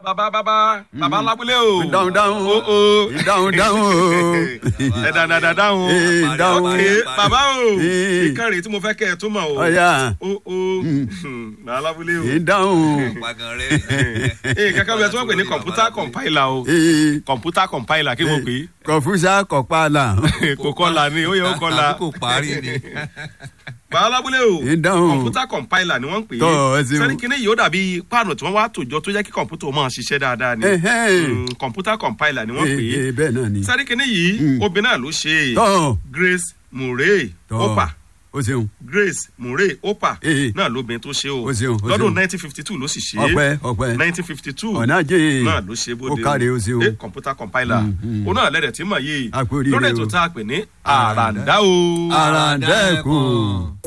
bàbá bàbá bàbá lábúlé o. dáhùn dáhùn o o. dáhùn dáhùn o. ẹ dáadáa dáhùn. Ee, dáhùn. ok bàbá o. Ee. ìkànnì tí mo fẹ́ kẹ́ ẹ tó mọ̀ o. ọ̀ya o o. bàbá lábúlé o. dáhùn. Pagan rẹ. ee kankan bẹ tí wọ́n pè ní kọ̀mpútà compiler o. Ee, kọ̀mpútà compiler kí wọ́n pè kọ̀fúsà kọ̀pálà. é. kò kọ́la ni ó yẹ ó kọ́la. Àbí kò parí ni. bàbá lábúlé o. Ee, dáhùn. kọ̀mpútà compiler ni wọ́n pè Tọ́, ẹ é. ṣeun. sẹ́ni kínní yìí ó dàbí páànù tí wọ́n wá tòjọ tó jẹ́ kí kọ̀mpútà ó máa ṣiṣẹ́ dáadáa ni. Ẹ̀hẹ́n. Mm, kọ̀mpútà compiler ni wọ́n pè é. Ee, ee, bẹ́ẹ̀ náà ni. sẹ́ni kínní yìí obìnrin náà ló ṣe é. tọ́ grace murray tọ́ opa o ṣeun grace murray opa Ee. náà lóbìnrin tó ṣe o Ó ṣeun, ó lọ́dún ṣeun. nineteen fifty two ló sì ṣe ọpẹ́ ọpẹ́ nineteen fifty two ọ̀nà jẹ́ náà ló ṣe bóde ó káre o ṣeun. Eh, computer compiler òun náà lẹ́dẹ̀ tí mọ̀ yìí A kú oríire lórí o. ètò tá a pè ní àràǹdá o. àràǹdẹ́kùn.